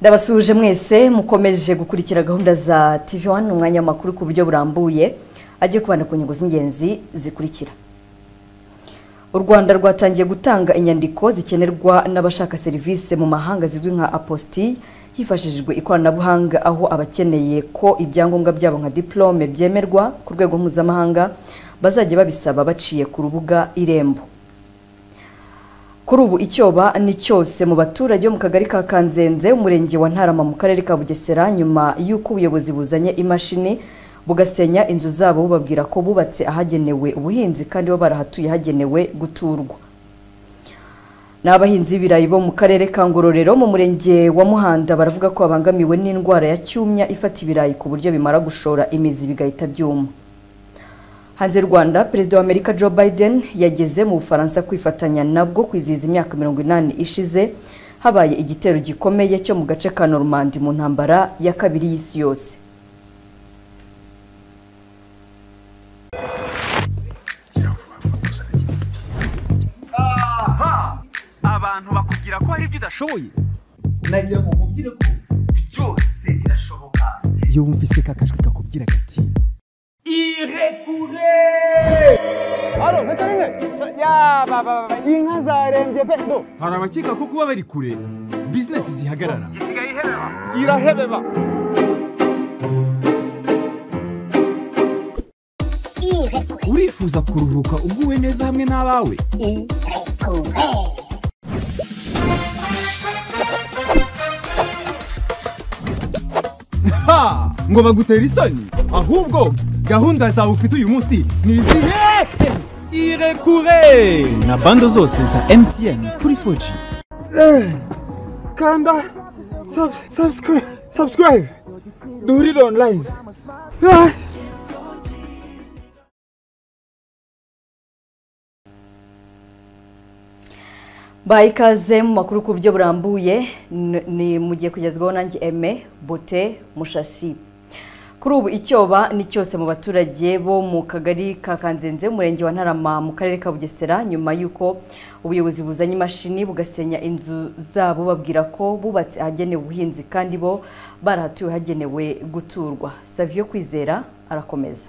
ndabasuhuje mwese mukomeje gukurikira gahunda za tv wani umwanya w'amakuru ku buryo burambuye ajye kubana ku nyungu z'ingenzi zikurikira u rwanda rwatangiye gutanga inyandiko zikenerwa n'abashaka serivisi mu mahanga zizwi nka apositi hifashishijwe ikoranabuhanga aho abakeneye ko ibyangombwa byabo nka diplome byemerwa ku rwego mpuzamahanga bazajya babisaba baciye ku rubuga irembo kuri ubu icyoba ni cyose mu baturage bo mu kagari ka kanzenze umurenge wa ntarama mu karere ka bugesera nyuma y'uko ubuyobozi buzanye imashini bugasenya inzu zabo bubabwira ko bubatse ahagenewe ubuhinzi kandi bo barahatuye hagenewe guturwa n'abahinzi b'ibirayi bo mu karere ka ngororero mu murenge wa muhanda baravuga ko babangamiwe n'indwara ya cyumya ifata ibirayi ku buryo bimara gushora imizi bigahita byuma hanze rwanda perezida wa amerika joe biden yageze mu bufaransa kwifatanya nabwo kwizihiza imyaka mirongo inani ishize habaye igitero gikomeye cyo mu gace ka normandi mu ntambara ya kabiri y'isi yose aha abantu bakubwira ko hari ibyo udashoboye nagira ngo nkubwire ko byose birashoboka iyo wumvise ka kajwi kakubwira kati irekure hano mpeta rimwe ya baba inka zarembye pe do hari abakeka ko kuba bari kure bizinesi zihagarara isigaye ihebeba irahebeba urifuza kuruhuka uguwe neza hamwe n'abawe Ha! ngo bagutera isoni ahubwo gahunda zawe ufite uyu munsi ni izihe irekure na bando zose za mtn kuri 4G kanda subscribe subscribe duhurire online baha ikaze mu makuru ku buryo burambuye n- ni mugiye kugezwaho nanjye eme bote mushashi kuri ubu icyoba ni cyose mu baturage bo mu kagari ka kanzenze umurenge wa ntarama mu karere ka bugesera nyuma y'uko ubuyobozi buzanye imashini bugasenya inzu zabo babwira ko bubatse ahagenewe ubuhinzi kandi bo barahatuye hagenewe guturwa savio kwizera arakomeza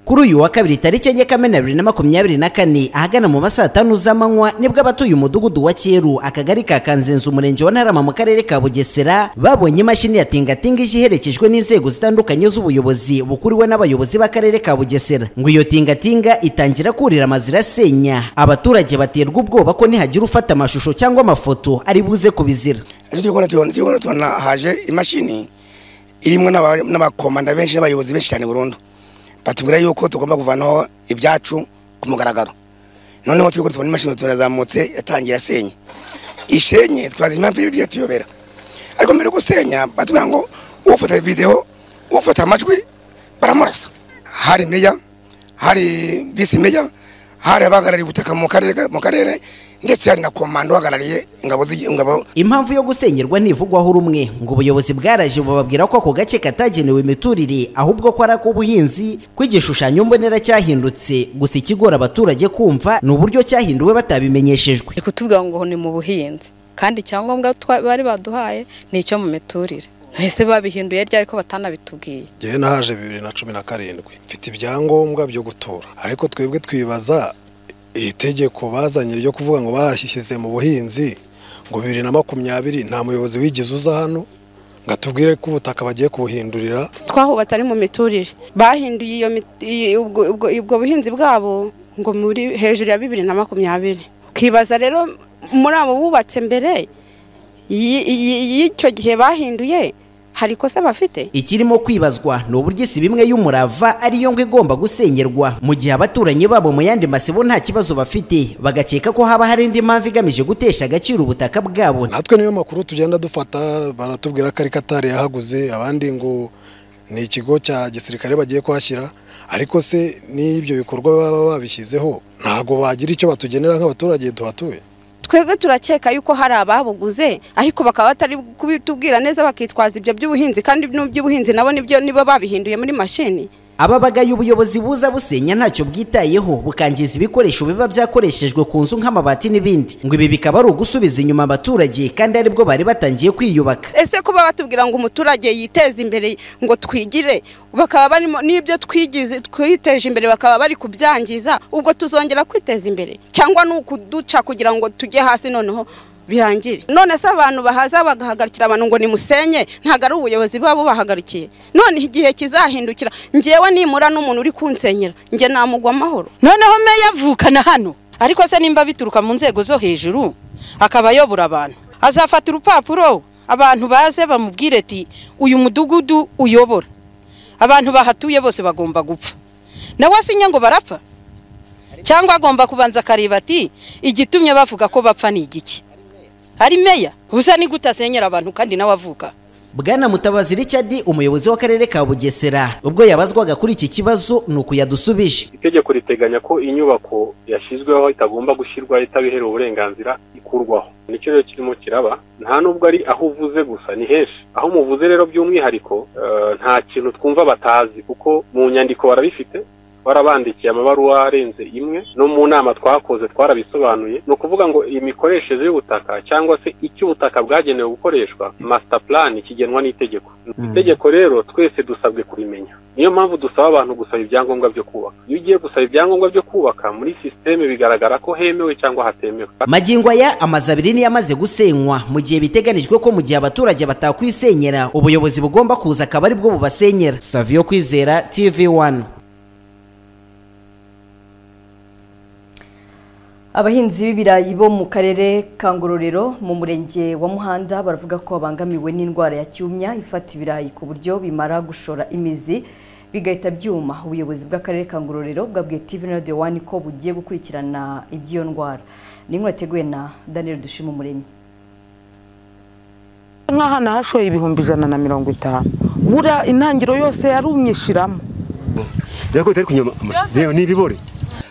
kuri uyu wa kabiri tariki enye kamena bibiri na makumyabiri na kane ahagana mu masaa tanu z'amanywa nibwo abatuye umudugudu wa cyeru akagari ka kanzenze umurenge wa ntarama mu karere ka bugesera babonye imashini ya tingatinga ije iherekejwe n'inzego zitandukanye z'ubuyobozi bukuriwe n'abayobozi b'akarere ka bugesera ngo iyo tingatinga itangira kurira amazu irasenya abaturage baterwa ubwoba ko nihagira ufata amashusho cyangwa amafoto ari buze kubizira ariko turi kubona tubona turi kubona tubona haje imashini irimo n'aba- n'abakomanda benshi n'abayobozi benshi cyane burundu batubwira yuko tugomba kuvanaho ibyacu ku mugaragaro noneho turi kubona tubona imashini turazamutse yatangiye asenye isenye twazi impamvu y'ibyo tuyobera ariko mbere yo gusenya batubwira ngo ufata videwo ufata amajwi baramurasa hari meya hari visi meya hari abahagarariye ubutaka mu karere ka- mu karere ndetse hari na komanda uhagarariye ingabo z'igi- ingabo impamvu yo gusengerwa ntivugwaho rumwe ngo ubuyobozi bwaraje bubabwira ko ako gace katagenewe imiturire ahubwo ko ari ak'ubuhinzi ko igishushanyo mbonera cyahindutse gusa ikigora abaturage kumva ni uburyo cyahinduwe batabimenyeshejwe bari kutubwira ngo ni mu buhinzi kandi icyangombwa twa- bari baduhaye ni icyo mu miturire ntese babihinduye ryari ariko batanabitubwiye ngewe nahaje bibiri na cumi na karindwi mfite ibyangombwa byo gutura ariko twebwe twibaza iri tegeko bazanye ryo kuvuga ngo bahashyize mu buhinzi ngo bibiri na makumyabiri nta muyobozi wigeze uza hano ngo atubwire ko ubutaka bagiye kubuhindurira twahubatse ari mu miturire bahinduye iyo mit- iyi- ubwo- ubwo- ubwo buhinzi bwabo ngo muri hejuru ya bibiri na makumyabiri ukibaza rero muri abo bubatse mbere y- y- y'icyo gihe bahinduye hari ikosa bafite ikirimo kwibazwa ni uburyo isi bimwe y'umurava ariyo ngo igomba gusengerwa mu gihe abaturanyi babo mu yandi masibo nta kibazo bafite bagakeka ko haba hari indi mpamvu igamije gutesha agaciro ubutaka bwabo natwe niyo makuru tugenda dufata baratubwira ko ari katari yahaguze abandi ngo ni ikigo cya gisirikare bagiye kuhashyira ariko se n'ibyo bikorwa baba babishyizeho ntabwo bagira icyo batugenera nk'abaturage duhatuye twebwe turakeka yuko hari ababuguze ariko bakaba batari kubitubwira neza bakitwaza ibyo by'ubuhinzi kandi n'iby'ubuhinzi nabo nibyo nibo babihinduye muri mashini ababagaye ubuyobozi buza busenya ntacyo bwitayeho bukangiza ibikoresho biba byakoreshejwe ku nzu nk'amabati n'ibindi ngo ibi bikaba ari ugusubiza inyuma abaturage kandi aribwo bari batangiye kwiyubaka ese kuba batubwira ngo umuturage yiteze imbere ngo twigire bakaba barimo n'ibyo twigize twiteje imbere bakaba bari kubyangiza ubwo tuzongera kwiteza imbere cyangwa ni ukuduca kugira ngo tujye hasi noneho birangire none se abantu bahaza bagahagurukira abantu ngo nimusenye ntabwo ari ubuyobozi buba bubahagarikiye none igihe kizahindukira ngewe nimura n'umuntu uri kunsenyera nge namugwa amahoro noneho meya avukana hano ariko se nimba bituruka mu nzego zo hejuru akaba ayobora abantu azafata urupapuro abantu baze bamubwire ati uyu mudugudu uyobora abantu bahatuye bose bagomba gupfa nawe asinya ngo barapfa cyangwa agomba kubanza akareba ati igitumye bavuga ko bapfa ni igiki ari meya gusa ni gute asenyera abantu kandi nawe avuka bwana mutabazi Richard umuyobozi w'akarere ka bugesera ubwo yabazwaga kuri iki kibazo ni uku yadusubije itegeko riteganya ko inyubako yashyizweho itagomba gushyirwaho itabiherewe uburenganzira ikurwaho nicyo rero kirimo kiraba nta nubwo ari aho uvuze gusa ni henshi aho muvuze rero by'umwihariko nta kintu twumva batazi kuko mu nyandiko barabifite twarabandikiye amabaruwa arenze imwe no mu nama twakoze twarabisobanuye ni ukuvuga ngo imikoreshereze y'ubutaka cyangwa se icyo ubutaka bwagenewe gukoreshwa masita purani kigenwa n'itegeko itegeko rero twese dusabwe kurimenya niyo mpamvu dusaba abantu gusaba ibyangombwa byo kubaka iyo ugiye gusaba ibyangombwa byo kubaka muri sisiteme bigaragara ko hemewe cyangwa hatemewe magingo aya amazu abiri niyo amaze gusenywa mu gihe biteganijwe ko mu gihe abaturage batakwisenyera ubuyobozi bugomba kuza akaba aribwo bubasenyera saviyo kwizera tv wani abahinzi b'ibirayi bo mu karere ka ngororero mu murenge wa muhanda baravuga ko babangamiwe n'indwara ya cyumya ifata ibirayi ku buryo bimara gushora imizi bigahita byuma ubuyobozi bw'akarere ka ngororero bwabwiye tv na radio wani ko bugiye gukurikirana iby'iyo ndwara ni inkuru yateguwe na daniel dushima umuremyi nk'aha nahashoye ibihumbi ijana na mirongo itanu bura intangiriro yose yarumye ishiramo ni ibibore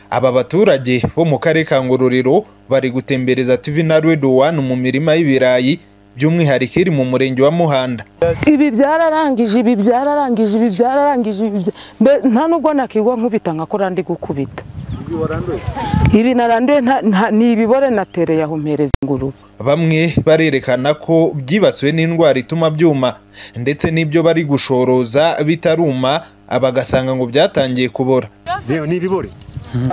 aba baturage bo mu karere ka ngororero bari gutembereza tv na redo wani mu mirima y'ibirayi by'umwihariko iri mu murenge wa muhanda ibi byararangije ibi byararangije ibi byararangije nta nubwo nakigwa nkubita nkakora ndi gukubita ibi naranduye ni ibibore natereye aho mpereza ingurube bamwe barerekana ko byibasiwe n'indwara ituma byuma ndetse n'ibyo bari gushoroza bitaruma bagasanga ngo byatangiye kubora ni ibibore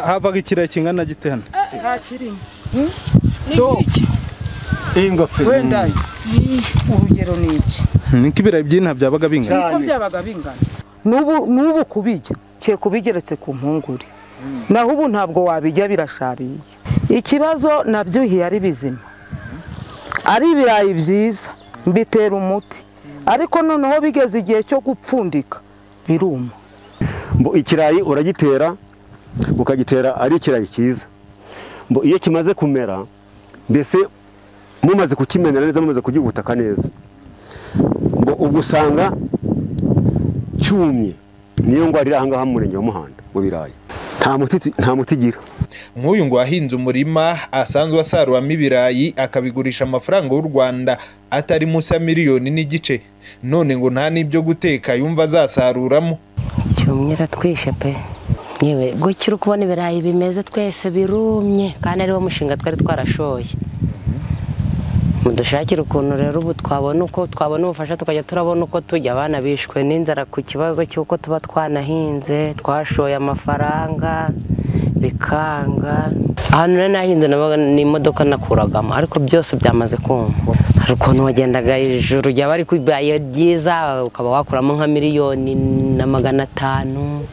havaga ikirayi kingana gite hano nta kirimo wenda urugero ni iki niko ibirayi by'inta byabaga bingana niko byabaga bingana n'ubu kubijya cye kubigeretse ku mpungure naho ubu ntabwo wabijya birashariye ikibazo nabyuhiye ari bizima ari ibirayi byiza mbitera umuti ariko noneho bigeze igihe cyo gupfundika biruma ikirayi uragitera ukagitera ari ikirayi cyiza iyo kimaze kumera mbese mumaze kukimenera neza mumaze kugihutaka neza ubwo usanga cyumye niyo ndwara iri ahangaha mu murenge wa muhanda mu birayi nta muti igira nk'uyu ngo wahinze umurima asanzwe asaruramo ibirayi akabigurisha amafaranga y'u rwanda atari munsi ya miliyoni n'igice none ngo nta n'ibyo guteka yumva azasaruramo cyumye iratwishe pe yewe gukira ukubona ibirayi bimeze twese birumye kandi ariwo mushinga twari twarashoye mudushakire ukuntu rero ubu twabona uko twabona ubufasha tukajya turabona uko tujya abana bishwe n'inzara ku kibazo cy'uko tuba twanahinze twashoye amafaranga bikanga ahantu rero nahinze n'imodoka nakuragamo ariko byose byamaze kumva hari ukuntu wagendaga ijoro ryaba ari ibaye ryiza ukaba wakuramo nka miliyoni na magana atanu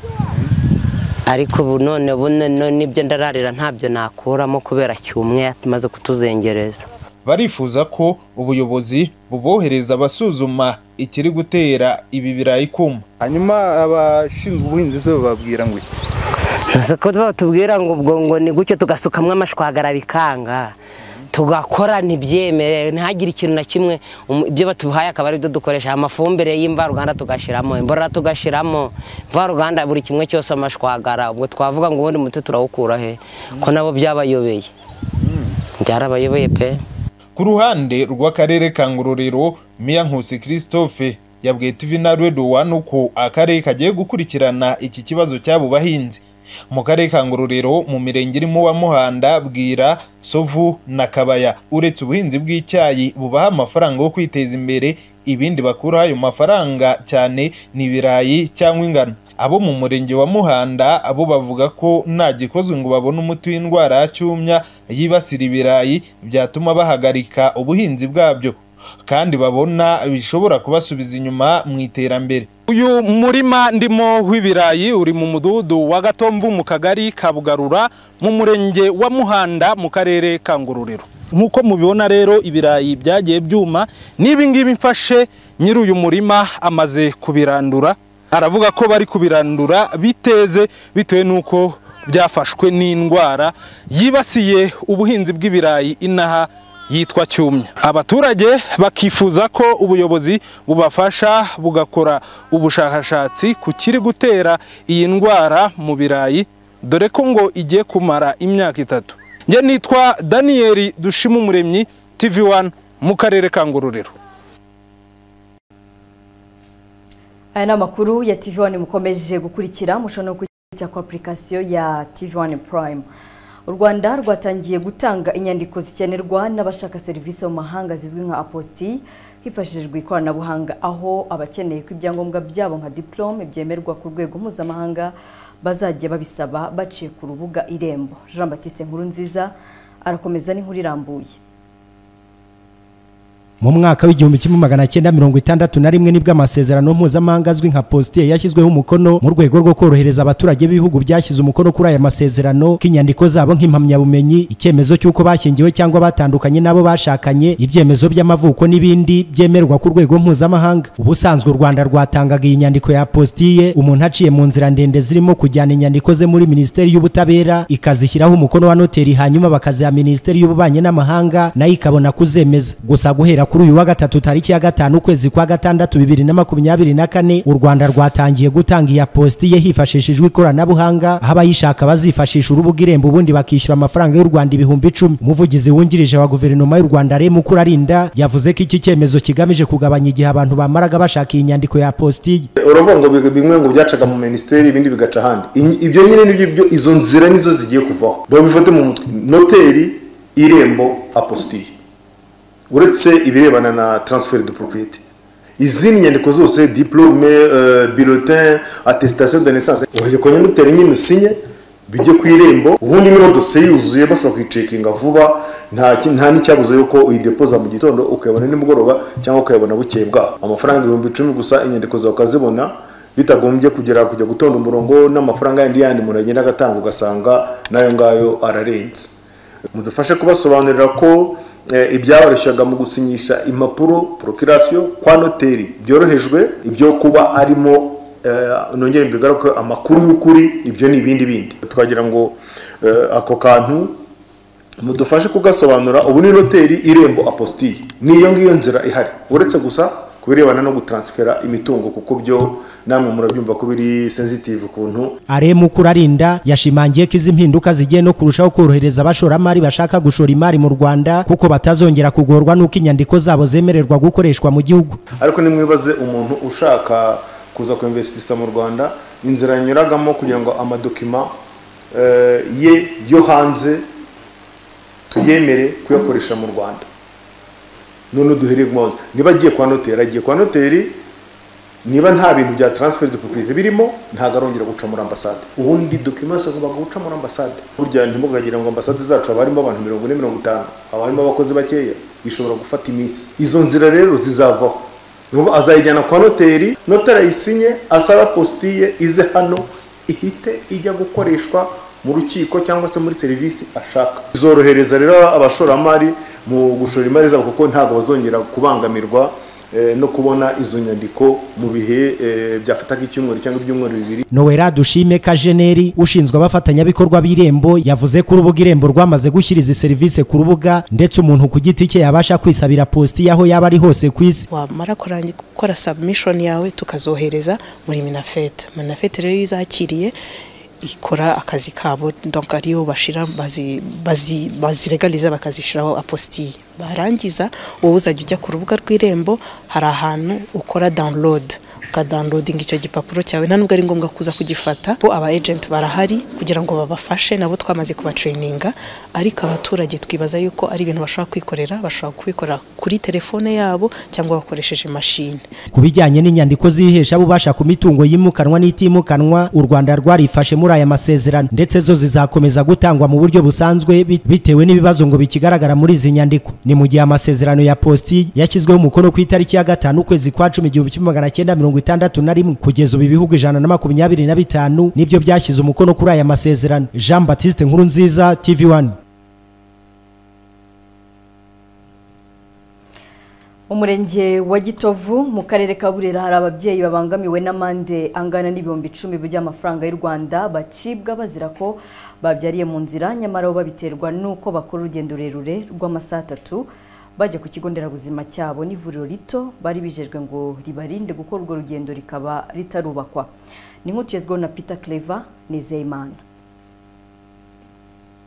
ariko ubu none none n'ibyo ndararira ntabyo nakuramo kubera cyumwe yamaze kutuzengereza barifuza ko ubuyobozi bubohereza abasuzuma ikiri gutera ibi birayi kuma hanyuma abashinzwe ubuhinzi se bababwira ngo iki ko batubwira ngo ubwo ngo ni gutyo tugasukamwo amashwagara bikanga tugakorana ibyemere ntihagire ikintu na kimwe ibyo batuhaye akaba ari byo dukoresha amafumbire y'imvaruganda tugashyiramo imborera tugashyiramo imvaruganda buri kimwe cyose amashwagara ubwo twavuga ngo ubundi muti turawukura he ko nabo byabayobeye byarabayobeye pe ku ruhande rw'akarere ka ngororero miya nkusi christophe yabwiye TV Naruedo One uko akarere kagiye gukurikirana iki kibazo cy'abo bahinzi mu karere ka ngororero mu mirenge irimo wa muhanda bwira sovu na kabaya uretse ubuhinzi bw'icyayi bubaha amafaranga yo kwiteza imbere ibindi bakuraho ayo mafaranga cyane ni ibirayi cyangwa ingano abo mu murenge wa muhanda abo bavuga ko nta gikozwe ngo babone umuti w'indwara ya cyumya yibasira ibirayi byatuma bahagarika ubuhinzi bwabyo kandi babona bishobora kubasubiza inyuma mu iterambere uyu murima ndimo w'ibirayi uri mu mudugudu wa gatomvu mu kagari ka bugarura mu murenge wa muhanda mu karere ka ngororero nk'uko mubibona rero ibirayi byagiye byuma n'ibingibi mfashe nyiri uyu murima amaze kubirandura aravuga ko bari kubirandura biteze bitewe n'uko byafashwe n'indwara yibasiye ubuhinzi bw'ibirayi inaha yitwa cyumya abaturage bakifuza ko ubuyobozi bubafasha bugakora ubushakashatsi ku kiri gutera iyi ndwara mu birayi dore ko ngo igiye kumara imyaka itatu njye nitwa daniyeli dushima umuremyi tv wani mu karere ka ngororero aya ni amakuru ya tv wani mukomeje gukurikira mushobora no kujya ku apurikasiyo ya tv wani purayime u rwanda rwatangiye gutanga inyandiko zikenerwa n'abashaka serivisi mu mahanga zizwi nka apositi hifashishijwe ikoranabuhanga aho abakeneye ko ibyangombwa byabo nka diporome byemerwa ku rwego mpuzamahanga bazajya babisaba baciye ku rubuga irembo jean batiste nkuru nziza arakomeza n'inkuru irambuye mu mwaka w'igihumbi kimwe magana cyenda mirongo itandatu na rimwe nibwo amasezerano mpuzamahanga azwi nka positiye yashyizweho umukono mu rwego rwo korohereza abaturage b'ibihugu byashyize umukono kuri aya masezerano ko inyandiko zabo nk'impamyabumenyi icyemezo cy'uko bashyingiwe cyangwa batandukanye n'abo bashakanye ibyemezo by'amavuko n'ibindi byemerwa ku rwego mpuzamahanga ubusanzwe u rwanda rwatangaga iyi nyandiko ya positiye umuntu aciye mu nzira ndende zirimo kujyana inyandiko ze muri minisiteri y'ubutabera ikazishyiraho umukono wa noteri hanyuma bakaziha minisiteri y'ububanyi n'amahanga nayo ikabona kuzemeza gusa guhera kuri uyu wa gatatu tariki ya gatanu ukwezi kwa gatandatu bibiri na makumyabiri na kane u rwanda rwatangiye gutanga iya positiye hifashishijwe ikoranabuhanga aho abayishaka bazifashisha urubuga irembo ubundi bakishyura amafaranga y'u rwanda ibihumbi icumi umuvugizi wungirije wa guverinoma y'u rwanda rem ukurarinda yavuze ko iki cyemezo kigamije kugabanya igihe abantu bamaraga bashaka iyi nyandiko ya positiye uravuga ngo big- bimwe ngo byacaga mu minisiteri ibindi bigaca ahandi Iyi- ibyo nyine nibyo byo izo nzira nizo zigiye kuvaho babifate mu mutwe noteri irembo apositiye uretse ibirebana na transfert de propriété izindi nyandiko zose diplome euh, bulletin attestation de naissance urugero nyamutera nyine usinye bijye ku irembo ubundi niba dosiye yuzuye bashobora kuyicekinga vuba nta ki- nta n'icyabuze yuko uyidepoza mu gitondo ukayabona nimugoroba cyangwa ukayabona bukeye bwaho amafaranga ibihumbi icumi gusa inyandiko zawe ukazibona bitagombye kugera kujya gutonda umurongo n'amafaranga yandi yandi umuntu agenda agatanga ugasanga n'ayo ngayo ararenze mudufashe kubasobanurira ko eh, ibyaboroshyaga mu gusinyisha impapuro porokirasiyo kwa noteri byorohejwe ibyo kuba arimo eh, nongere mbigaruke amakuru y'ukuri ibyo ni ibindi bindi twagira ngo eh, ako kantu mudufashe kugasobanura ubu ni noteri irembo apositiye niyo ngiyo nzira ihari uretse gusa ku birebana no gutaransifera imitungo kuko byo namwe murabyumva ko biri sensitive ukuntu aremu kurarinda yashimangiye ko izi mpinduka zigiye no kurushaho korohereza abashoramari bashaka gushora imari mu rwanda kuko batazongera kugorwa n'uko inyandiko zabo zemererwa gukoreshwa mu gihugu ariko nimwibaze umuntu ushaka kuza kuinvestisha mu rwanda inzira yanyuragamo kugira ngo amadokima eh, ye yo hanze tuyemere kuyakoresha mu rwanda none duhereye ku mwanzuro niba agiye kwa noteri agiye kwa noteri niba nta bintu bya transfer de propriété birimo ntabwo arongera guca muri ambasade ubundi dokima yose agomba guca muri ambasade burya ntimugagira ngo ambasade zacu haba harimo abantu mirongo ine mirongo itanu haba harimo abakozi bakeya bishobora gufata iminsi izo nzira rero zizavaho Nubu azayijyana kwa noteri noteri ayisinye asaba positiye ize hano ihite ijya gukoreshwa mu rukiko cyangwa se muri serivisi ashaka zorohereza rero abashoramari mu gushora imari zabo kuko ntabwo bazongera kubangamirwa eh, no kubona izo nyandiko mu bihe eh, byafataga icyumweru cyangwa ibyumweru bibiri nowera dushime kajeneri ushinzwe abafatanyabikorwa b'irembo yavuze ko urubuga irembo rwamaze gushyira izi serivisi ku rubuga ndetse umuntu ku giti cye yabasha kwisabira positiye aho yaba ari hose ku isi wamara kurangira gukora submission yawe tukazohereza muri minafete minafete rero iyo izakiriye ikora akazi kabo donc ariyo bashira bazi- bazi- baziregaliza bakazishyiraho apositire barangiza wowe uzajya ujya ku rubuga rw'irembo hari ahantu ukora download ukadawunilodinga icyo gipapuro cyawe nta nubwo ari ngombwa kuza kugifata bo aba agenti barahari kugira ngo babafashe nabo twamaze kubatraininga ariko abaturage twibaza yuko ari ibintu bashobora kwikorera bashobora kubikorera kuri telefone yabo cyangwa bakoresheje mashini ku bijyanye n'inyandiko z'ihesha bubasha ku mitungo yimukanwa n'itimukanwa u rwanda rwarifashe muri aya masezerano ndetse zo zizakomeza gutangwa mu buryo busanzwe bit- bitewe n'ibibazo ngo bikigaragara muri izi nyandiko ni mu gihe amasezerano ya posti yashyizweho umukono ku itariki ya gatanu ukwezi kwa cumi igihumbi kimwe magana cyenda mirongo itandatu na rimwe kugeza ubu ibihugu ijana na makumyabiri na bitanu nibyo byashyize umukono kuri aya masezerano jean batiste nkuru nziza tv wani umurenge wa gitovu mu karere ka burera hari ababyeyi babangamiwe n'amande angana n'ibihumbi icumi by'amafaranga y'u rwanda bacibwa bazira ko babyariye mu nzira nyamara bo babiterwa n'uko bakora urugendo rurerure rw'amasaha atatu bajya ku kigo nderabuzima cyabo n'ivuriro rito bari bijejwe ngo ribarinde gukora urwo rugendo rikaba ritarubakwa ni nk'utugezweho na peter clever nizeyimana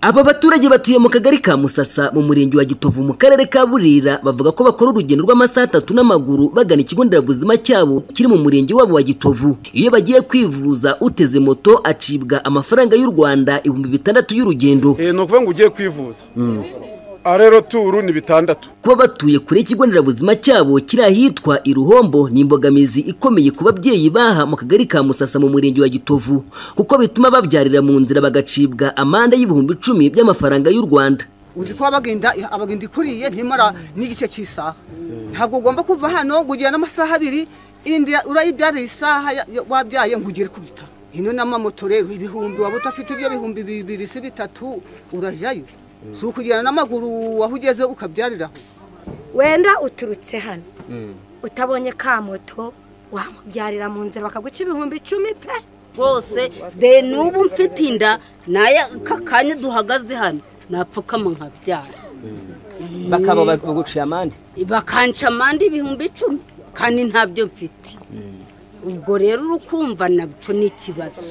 Aba baturage batuye mu kagari ka Musasa mu murenge wa Gitovu mu karere ka Burera bavuga ko bakora urugendo rw'amasaha atatu n'amaguru bagana ikigo nderabuzima cyabo kiri mu murenge wabo wa Gitovu. Iyo bagiye kwivuza uteze moto acibwa amafaranga y'u Rwanda ibihumbi bitandatu y'urugendo. ni ukuvuga ngo ugiye kwivuza aha rero turu ni bitandatu Kuba batuye kure y'ikigo nderabuzima cyabo kiri ahitwa Iruhombo ni imbogamizi ikomeye ku babyeyi baha mu kagari ka Musasa mu murenge wa Gitovu kuko bituma babyarira mu nzira bagacibwa amande y'ibihumbi icumi by'amafaranga y'u Rwanda. uzi ko abagenda abagenda ikuriye ntimara n'igice cy'isaha ntabwo ugomba kuva hano ngo ugire n'amasaha abiri indi urayibyarira isaha ya- ya- wabyaye ngo ugere ku bitaro ino n'amamoto rero ibihumbi waba udafite ibyo bihumbi bibiri se bitatu urajyayo si ukugenda n'amaguru aho ugeze ukabyariraho wenda uturutse hano utabonye ka moto wamubyarira mu nzira bakaguca ibihumbi icumi pe rwose de n'ubu mfite inda naye aka kanya duhagaze hano napfukama nkabyara bakaba bari kugucira amande bakanca amande ibihumbi icumi kandi ntabyo mfite ubwo rero urukumva nabyo ni ikibazo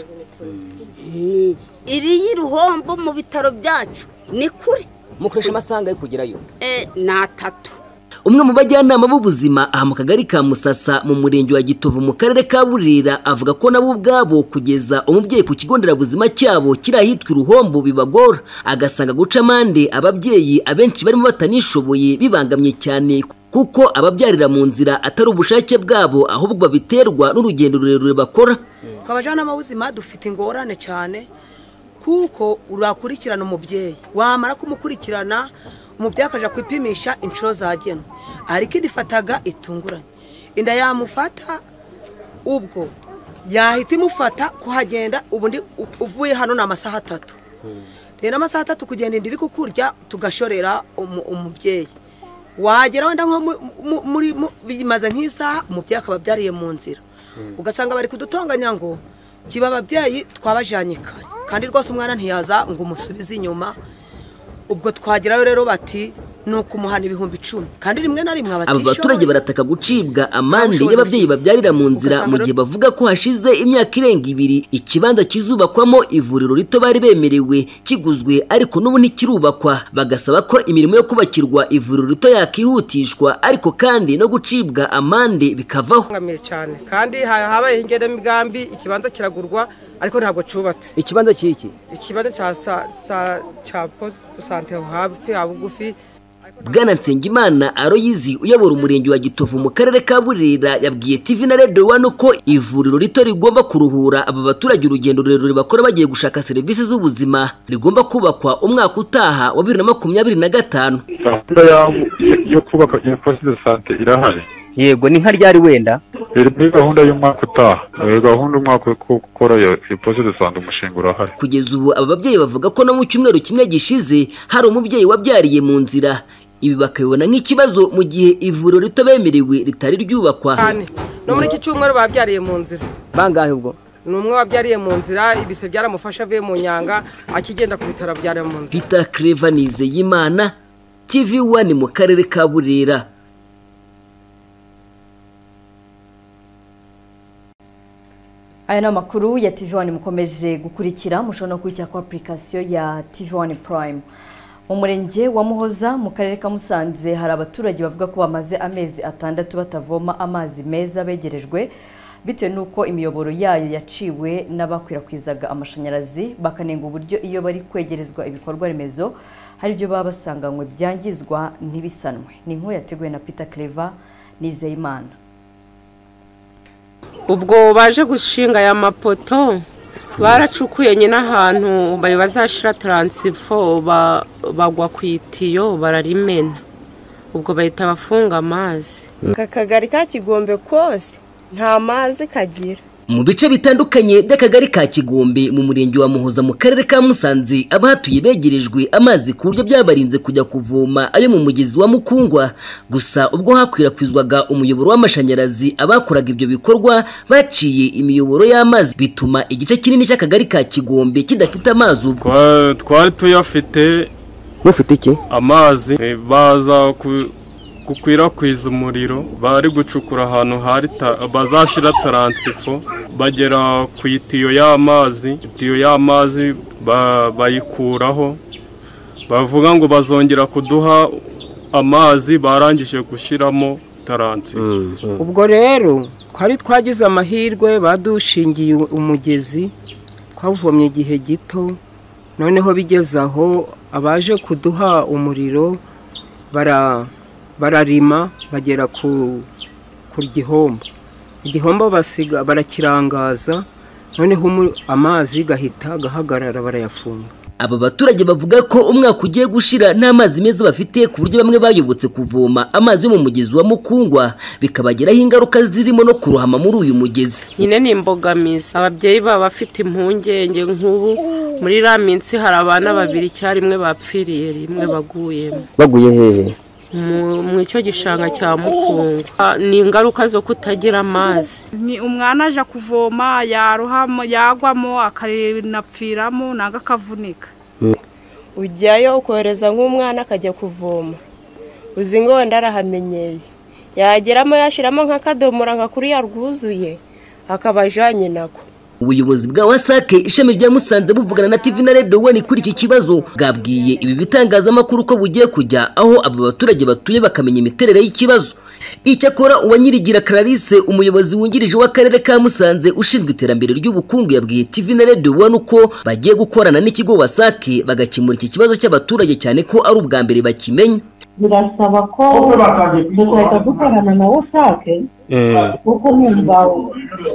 Mm. iriya iruhombo mu bitaro byacu ni kure mukoresha amasaha angahe kugerayo Eh, ni atatu Umwe mu bajyanama b'ubuzima aha mu kagari ka Musasa mu murenge wa Gitovu mu karere ka Burera avuga ko nabo ubwabo kugeza umubyeyi ku kigo nderabuzima cyabo kiri ahitwa Ruhombo bibagora agasanga guca amande ababyeyi abenshi barimo batanishoboye bibangamye cyane kuko ababyarira mu nzira atari ubushake bwabo ahubwo babiterwa n'urugendo rurerure bakora ku bajyanama b'ubuzima dufite ingorane cyane kuko urakurikirana umubyeyi wamara kumukurikirana umubyeyi akajya kwipimisha inshuro zagenwe ariko idifataga itunguranye inda yamufata ubwo yahita imufata kuhagenda ubundi u- uvuye hano ni amasaha atatu rero amasaha atatu kugenda inda iri kukurya tugashorera umu- umubyeyi wagera wenda nko mu- mu- muri mu- bimaze nk'isaha umubyeyi akaba abyariye mu nzira ugasanga bari kudutonganya ngo kiba ababyeyi twabajyanye kare kandi rwose umwana ntiyaza ngo umusubize inyuma ubwo twagerayo rero bati ni ukumuhana ibihumbi icumi kandi rimwe na rimwe Aba baturage abatishoboye barataka gucibwa amande y'ababyeyi babyarira mu nzira mu gihe bavuga ko hashize imyaka irenga ibiri ikibanza kizubakwamo ivuriro rito bari bemerewe kiguzwe ariko n'ubu ntikirubakwa bagasaba ko imirimo yo kubakirwa ivuriro rito yakihutishwa ariko kandi no gucibwa amande bikavaho bangamye cyane kandi ha- habaye ingenamigambi ikibanza kiragurwa ariko ntabwo cyubatse ikibanza cyiki ikibanza cya sa- sa- cya posi- sante aho hafi ha bugufi Bwana Nsengimana Aroyizi uyobora umurenge wa Gitovu mu karere ka Burera yabwiye TV na Radio One ko ivuriro rito rigomba kuruhura aba baturage urugendo rurerure bakora bagiye gushaka serivisi z'ubuzima rigomba kubakwa umwaka utaha wa bibiri na makumyabiri na gatanu gahunda yabo yo kubaka poste de sante irahari yego ni nka ryari wenda iri muri gahunda y'umwaka utaha Eh, gahunda umwaka wo gukora iyo iyo poste de sante umushinga urahari kugeza ubu aba babyeyi bavuga ko no mu cyumweru kimwe gishize hari umubyeyi wabyariye mu nzira ibi bakabibona nk'ikibazo mu gihe ivuriro rito bemerewe ritari ryubakwa cyane no muri iki cyumweru babyariye mu nzira bangahe ubwo ni umwe wabyariye mu nzira ibise byaramufashe avuye mu nyanga akigenda ku bitaro abyara mu nzira Peter Clever Nizeyimana TV One mu karere ka Burera aya ni amakuru ya tv wani mukomeje gukurikira mushobora no gukurikira ku apurikasiyo ya tv wani purayime mu murenge wa muhoza mu karere ka musanze hari abaturage bavuga ko bamaze amezi atandatu batavoma amazi meza begerejwe bitewe n'uko imiyoboro yayo yaciwe n'abakwirakwizaga amashanyarazi bakanenga uburyo iyo bari kwegerezwa ibikorwa remezo hari ibyo baba basanganywe byangizwa ntibisanwe ni inkuru yateguwe na peter clever nizeyimana ubwo baje gushinga aya mapoto baracukuye nyine ahantu bari bazashyira taransifo ba- bagwa ku itiyo bararimena ubwo bahita bafunga amazi aka kagari ka kigombe kose nta mazi kagira mu bice bitandukanye by'akagari ka kigombe mu murenge wa muhoza mu karere ka musanze abahatuye begerejwe amazi ku buryo byabarinze kujya kuvoma ayo mu mugezi wa mukungwa gusa ubwo hakwirakwizwaga umuyoboro w'amashanyarazi abakoraga ibyo bikorwa baciye imiyoboro y'amazi bituma igice kinini cy'akagari ka kigombe kidafite amazi ubwo Twa- twari tuyafite mufite iki amazi eh, baza ku- gukwirakwiza umuriro bari gucukura ahantu hari ta- bazashyira taransifo bagera ku itiyo y'amazi itiyo y'amazi ba- bayikuraho bavuga ngo bazongera kuduha amazi barangije gushyiramo taransifo ubwo rero twari twagize amahirwe badushingiye umugezi twavomye igihe gito noneho bigeze aho abaje kuduha umuriro bara- bararima bagera ku ku gihombo igihombo basiga barakirangaza noneho umu- amazi gahita gahagarara barayafunga aba baturage bavuga ko umwaka ugiye gushira nta mazi meza bafite ku buryo bamwe bayobotse kuvoma amazi yo mu mugezi wa mukungwa bikabagiraho ingaruka zirimo no kurohama muri uyu mugezi nyine ni imbogamizi ababyeyi baba bafite impungenge nk'ubu muri iriya minsi hari abana babiri icyarimwe bapfiriye rimwe baguyemo baguye hehe mu mu icyo gishanga cya mukungu Ah, ni ingaruka zo kutagira amazi ni umwana aje kuvoma yaruhamo yagwamo akanapfiramo nanga akavunika ujyayo ukohereza nk'umwana akajya kuvoma uzi ngo wenda arahamenyeye yageramo yashyiramo nk'akadomora nka kuri yarwuzuye akaba ajyanye nako ubuyobozi bwa wasake ishami rya musanze buvugana na tv na radio one kuri iki kibazo bwabwiye ibi bitangazamakuru ko bugiye kujya aho aba baturage batuye bakamenya imiterere y'ikibazo icyakora uwanyirigira clarisse umuyobozi wungirije w'akarere ka musanze ushinzwe iterambere ry'ubukungu yabwiye tv na radio one uko bagiye gukorana n'ikigo wasake bagakemura iki kibazo cy'abaturage cyane ko ari ubwa mbere bakimenya birasaba ko dutahita dukorana na wasake kuko numva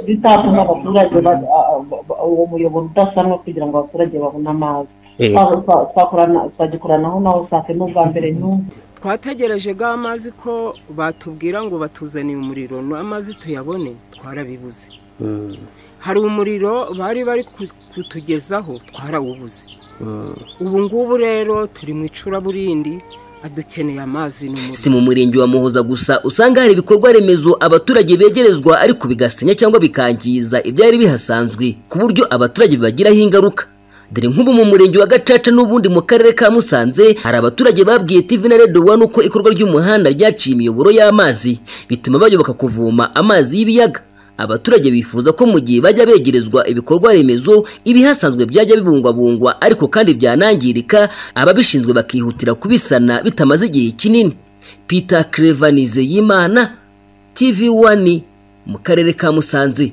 bitatuma abaturage ba- a- a- uwo muyoboro udasanwa kugira ngo abaturage babone amazi Eh. Twa- twa- twakorana- twagikoranaho na wasake n'ubwa mbere n'ubu twategereje ga amazi ko batubwira ngo batuzaniye umuriro no amazi tuyabone twarabibuze hari umuriro bari bari ku- kutugezaho twarawubuze ubu ngubu rero turi mu icuraburindi adukeneye amazi ni umuriro si mu murenge wa muhoza gusa usanga hari ibikorwa remezo abaturage begerezwa ariko bigasenya cyangwa bikangiza ibyari bihasanzwe ku buryo abaturage bibagiraho ingaruka dore nk'ubu mu murenge wa gacaca n'ubundi mu karere ka musanze hari abaturage babwiye tv na radio one uko ikorwa ry'umuhanda ryaciye imiyoboro y'amazi bituma bayoboka kuvoma amazi y'ibiyaga abaturage bifuza ko mu gihe bajya begerezwa ibikorwa remezo ibihasanzwe byajya bibungwabungwa ariko kandi byanangirika ababishinzwe bakihutira kubisana bitamaze igihe kinini peter crevanize y'imana tv wani mu karere ka musanze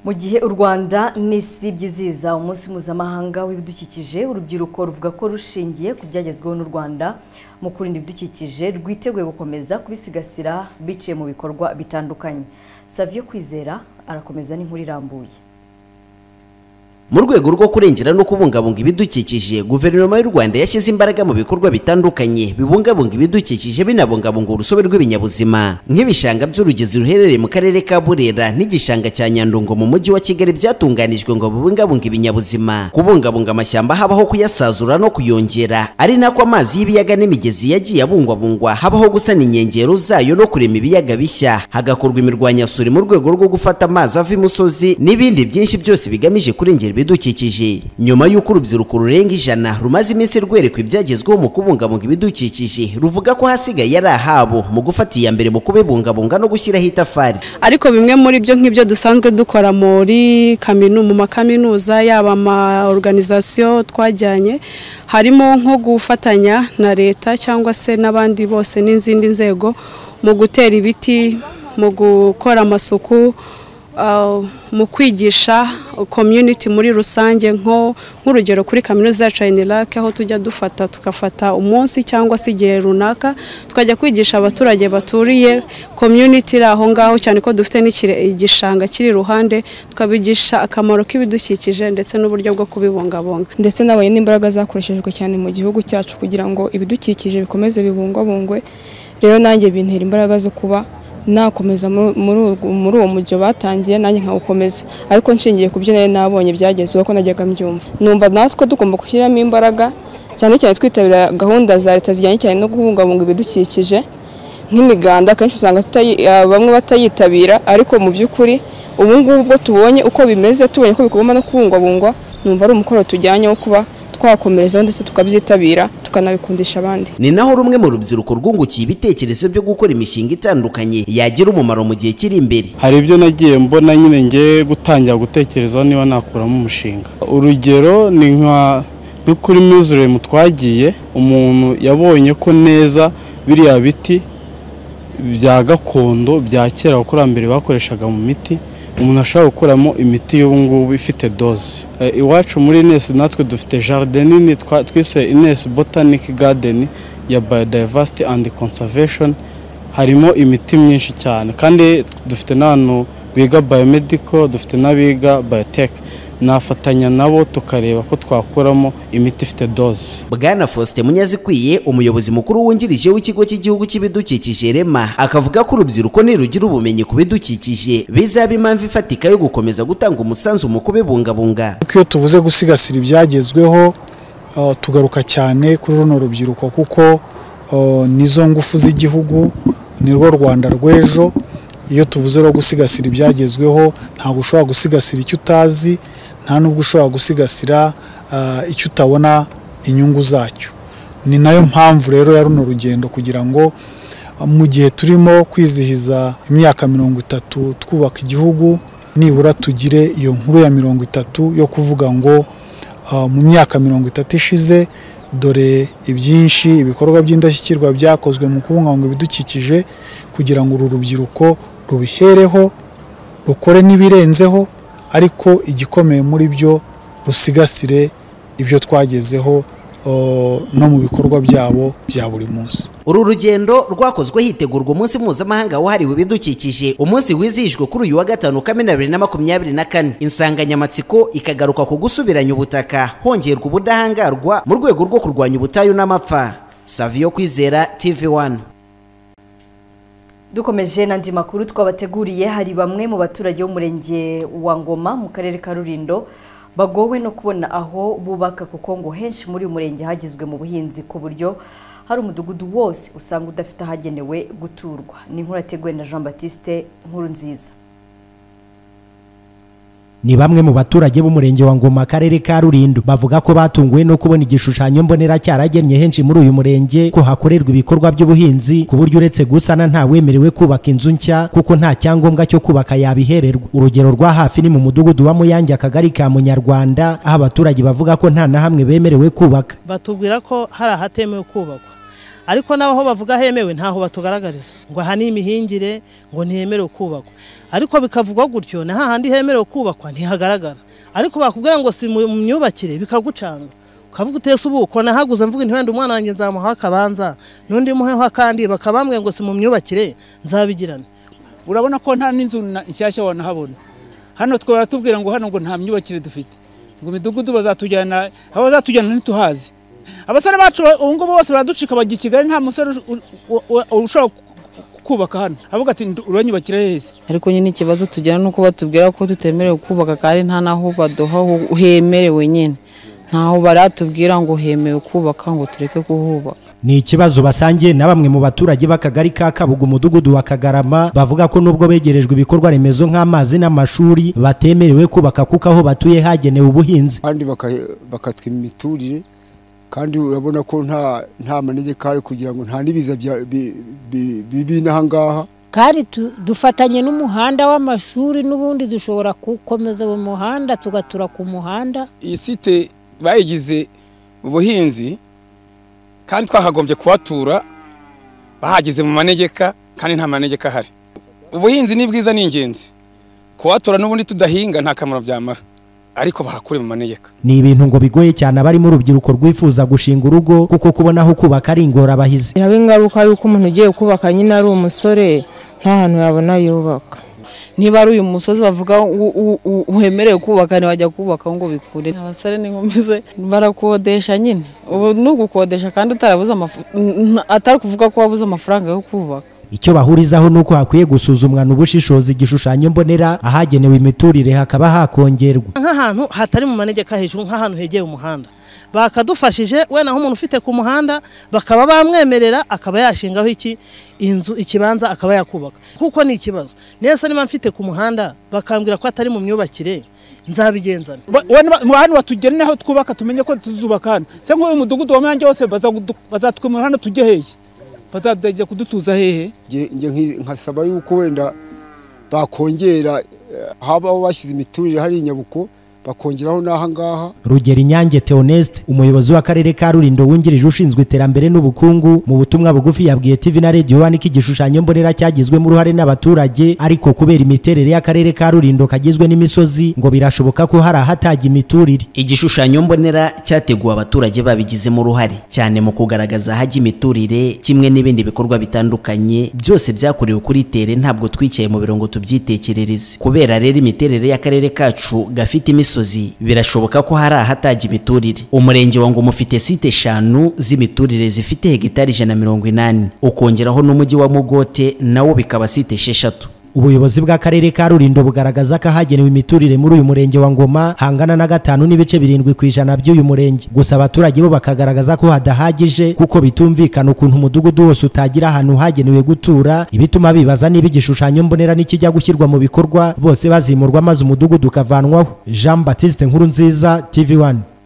Mu gihe u Rwanda n'isi byizihiza umunsi mpuzamahanga w'ibidukikije urubyiruko ruvuga ko rushingiye ku byagezweho n'u Rwanda mu kurinda ibidukikije rwiteguye gukomeza kubisigasira biciye mu bikorwa bitandukanye Savio Kwizera arakomeza n'inkuru irambuye mu rwego rwo kurengera no kubungabunga ibidukikije guverinoma y'u rwanda yashyize imbaraga mu bikorwa bitandukanye bibungabunga ibidukikije binabungabunga urusobe rw'ibinyabuzima nk'ibishanga by'urugezi ruherereye mu karere ka burera n'igishanga cya nyandungo mu mujyi wa kigali byatunganijwe ngo bibungabunge ibinyabuzima kubungabunga amashyamba habaho kuyasazura no kuyongera ari nako amazi y'ibiyaga n'imigezi yagiye abungwabungwa habaho gusana inkengero zayo no kurema ibiyaga bishya hagakorwa imirwanyasuri mu rwego rwo gufata amazi ava imusozi n'ibindi byinshi byose bigamije kurengera ibidukikije nyuma y'uko urubyiruko rurenga ijana rumaze iminsi rwerekwa ibyagezweho mu kubungabunga ibidukikije ruvuga ko hasigaye ari ahabo mu gufata iya mbere mu kubibungabunga no gushyiraho itafari ariko bimwe muri byo nk'ibyo dusanzwe dukora muri kaminu mu makaminuza yaba ama oruganizasiyo twajyanye harimo nko gufatanya na leta cyangwa se n'abandi bose n'izindi nzego mu gutera ibiti mu gukora amasuku uh, mu kwigisha community muri rusange nko nk'urugero kuri kaminuza ya Chainelac aho tujya dufata tugafata umunsi cyangwa se igihe runaka tukajya kwigisha abaturage baturiye community iri aho ngaho cyane ko dufite n'ikire- igishanga kiri iruhande tukabigisha akamaro k'ibidukikije ndetse n'uburyo bwo kubibungabunga ndetse nabonye n'imbaraga zakoreshejwe cyane mu gihugu cyacu kugira ngo ibidukikije bikomeze bibungwabungwe rero nanjye bintera imbaraga zo kuba nakomeza muri- muri urwo- muri uwo mujyo batangiye nanjye nkawukomeza ariko nshingiye ku byo nari nabonye byagezweho ko najyaga mbyumva numva natwe tugomba gushyiramo imbaraga cyane cyane twitabira gahunda za leta zijyanye cyane no kubungabunga ibidukikije nk'imiganda akenshi usanga tutayi- ah, bamwe batayitabira ariko mu by'ukuri ubu ngubu bwo tubonye uko bimeze tubonye ko bigomba no kubungwabungwa numva ari umukoro tujyanye wo kuba twakomerezaho ndetse tukabyitabira tukanabikundisha abandi ni naho rumwe mu rubyiruko rwungukiye ibitekerezo byo gukora imishinga itandukanye yagira umumaro mu gihe kiri imbere hari ibyo nagiye mbona nyine ngiye gutangira gutekerezaho niba nakuramo umushinga urugero ni nka nko kuri muzuremu twagiye umuntu yabonye ko neza biriya biti bya gakondo bya kera abakurambere bakoreshaga mu miti umuntu ashobora gukuramo imiti y'ubu ngubu ifite doze Eh, iwacu muri ines natwe dufite jaride nini twa- twise ines botanic garden ya biodiversity and conservation harimo imiti myinshi cyane kandi dufite n'abantu biga biomedical dufite n'abiga biotech nafatanya nabo tukareba ko twakuramo imiti ifite doze bwana faustin munyazikwiye umuyobozi mukuru wungirije w'ikigo cy'igihugu cy'ibidukikije rema akavuga ko urubyiruko nirugira ubumenyi ku bidukikije bizaba impamvu ifatika yo gukomeza gutanga umusanzu mu kubibungabunga kuko iyo tuvuze gusigasira ibyagezweho uh, tugaruka cyane kuri runo rubyiruko kuko uh, nizo ngufu z'igihugu ni rwo rwanda rw'ejo iyo tuvuze rwo gusigasira ibyagezweho ntabwo ushobora gusigasira icyo utazi nta n'ubwo ushobora gusigasira uh, icyo utabona inyungu zacyo ni nayo mpamvu rero ya runo rugendo kugira ngo uh, mu gihe turimo kwizihiza imyaka mirongo itatu twubaka igihugu nibura tugire iyo nkuru ya mirongo itatu yo kuvuga ngo uh, mu myaka mirongo itatu ishize dore ibyinshi ibikorwa by'indashyikirwa byakozwe mu kubungabunga ibidukikije kugira ngo uru rubyiruko rubihereho rukore n'ibirenzeho ariko igikomeye muri byo rusigasire ibyo twagezeho uh, no mu bikorwa byabo bya buri munsi uru rugendo rwakozwe hitegurwa umunsi mpuzamahanga wahariwe ibidukikije umunsi wizihijwe kuri uyu wa gatanu kamena bibiri na makumyabiri na kane insanganyamatsiko ikagaruka ku gusubiranya ubutaka hongerwa ubudahangarwa mu rwego rwo kurwanya ubutayu n'amapfa saviyo kwizera tv wani dukomeje n'andi makuru twabateguriye hari bamwe mu baturage b'umurenge wa ngoma mu karere ka rurindo bagowe no kubona aho bubaka kuko ngo henshi muri uyu murenge hagizwe mu buhinzi ku buryo hari umudugudu wose usanga udafite ahagenewe guturwa ni inkuru yateguwe na jean batiste nkuru nziza ni bamwe mu baturage b'umurenge wa ngoma akarere ka rulindo bavuga ko batunguwe no kubona igishushanyo mbonera cyaragennye henshi muri uyu murenge ko hakorerwa ibikorwa by'ubuhinzi ku buryo uretse gusana nta wemerewe kubaka inzu nshya kuko nta cyangombwa cyo kubaka yabihererwa urugero rwa hafi ni mu mudugudu wa muyange akagari ka munyarwanda aho abaturage bavuga ko nta na hamwe bemerewe kubaka batubwira ko hari ahatemewe kubakwa ariko n'aho bavuga hemewe ntaho batugaragariza ngo aha ni imihingire ngo ntihemerewe kubakwa ariko bikavugwa gutyo na hahandi hemerewe kubakwa ntihagaragara ariko bakubwira ngo si mu mu myubakire bikagucanga ukavuga utese ubuko nahaguze mvuga nti wenda umwana wanjye nzamuha akabanza n'undi muheho akandi bakabambwira ngo si mu myubakire nzabigirane urabona ko nta n'inzu na- nshyashya wanahabona hano twaba baratubwira ngo hano ngo nta myubakire dufite ngo imidugudu bazatujyana aho bazatujyana ntituhazi abasore bacu ba- ubu ngubu bose baraducika bajya i kigali nta musore ush- u- u- u- ushobora ku- ku- kubaka hano avuga ati "Ndu- uranyubakira heza ariko nyine ikibazo tugira ni uko batubwira ko tutemerewe kubaka kandi nta n'aho baduha ho- hemerewe nyine ntaho baratubwira ngo hemewe kubaka ngo tureke kuhubaka ni ikibazo basangiye na bamwe mu baturage b'akagari ka kabuga umudugudu wa kagarama bavuga ko nubwo begerejwe ibikorwa remezo nk'amazi n'amashuri batemerewe kubaka kuko aho batuye hagenewe ubuhinzi kandi baka- bakatswa imiturire kandi urabona ko nta nta manegeka ari kugira ngo nta n'ibiza bya- bi- bi- bibi n'aha ngaha kandi tu- dufatanye n'umuhanda w'amashuri n'ubundi dushobora gukomeza uwo muhanda tugatura ku muhanda iyi site bayigize ubuhinzi kandi twakagombye kuhatura bahageze mu manegeka kandi nta manegeka ahari ubuhinzi ni bwiza ni ingenzi kuhatura n'ubundi tudahinga nta kamaro byamara ariko bahakure mu manegeka ni ibintu ngo bigoye cyane abarimo urubyiruko rwifuza gushinga urugo kuko kubona aho kubaka ari ingorabahizi biraba ingaruka y'uko umuntu ugiye kubaka nyine ari umusore nta hantu yabona yubaka niba ari uyu musozi bavuga u- u- u- wemerewe kubaka ntiwajya kubaka ngo bikure abasore n'inkumi barakodesha nyine ubu ni ugukodesha kandi utarabuze amafu- n- n- atari kuvuga ko wabuze amafaranga yo kubaka icyo bahurizaho ni uko hakwiye gusuzumwana ubushishozi igishushanyo mbonera ahagenewe imiturire hakaba hakongerwa nk'ahantu hatari mu manegeka hejuru nk'ahantu hegeye umuhanda bakadufashije wenda nk'umuntu ufite ku muhanda bakaba bamwemerera akaba yashingaho iki inzu ikibanza akaba yakubaka kuko ni ikibazo neza niba mfite ku muhanda bakambwira ko atari mu myubakire nzabigenzana hano batugene aho twubaka tumenye ko tuzubaka hano se nk'uyu mudugudu wa muyange wose bazatwimura hano tujye hehe bazajya kudutuza hehe Nge- nge nki- nkasaba yuko wenda bakongera eh, haba aho bashyize imiturire hari inyabuko bakongeraho n'aha ngaha rugero inyange theoneste umuyobozi w'akarere ka rulindo wungirije ushinzwe iterambere n'ubukungu mu butumwa bugufi yabwiye tv na radiyo wani ko igishushanyo mbonera cyagizwemo uruhare n'abaturage ariko kubera imiterere y'akarere ka rulindo kagizwe n'imisozi ngo birashoboka ko hari ahatajya imiturire igishushanyo mbonera cyateguwe abaturage babigizemo uruhare cyane mu kugaragaza ahajya imiturire kimwe n'ibindi bikorwa bitandukanye byose byakorewe kuri tere ntabwo twicaye mu biro ngo tubyitekerereze kubera rero imiterere y'akarere kacu gafite imisozi birashoboka ko hari ahatajya imiturire umurenge wa ngoma ufite site eshanu z'imiturire zifite hegitari ijana na mirongo inani ukongeraho n'umujyi wa mugote nawo bikaba site esheshatu ubuyobozi bw'akarere ka rulindo bugaragaza ko ahagenewe imiturire muri uyu murenge wa ngoma hangana na gatanu n'ibice birindwi ku ijana by'uyu murenge gusa abaturage bo bakagaragaza ko hadahagije kuko bitumvikana ukuntu umudugudu wose utagira ahantu hagenewe gutura ibituma bibaza niba igishushanyo mbonera nikijya gushyirwa mu bikorwa bose bazimurwa maze umudugudu ukavanwaho jean batiste nkuru nziza tv 1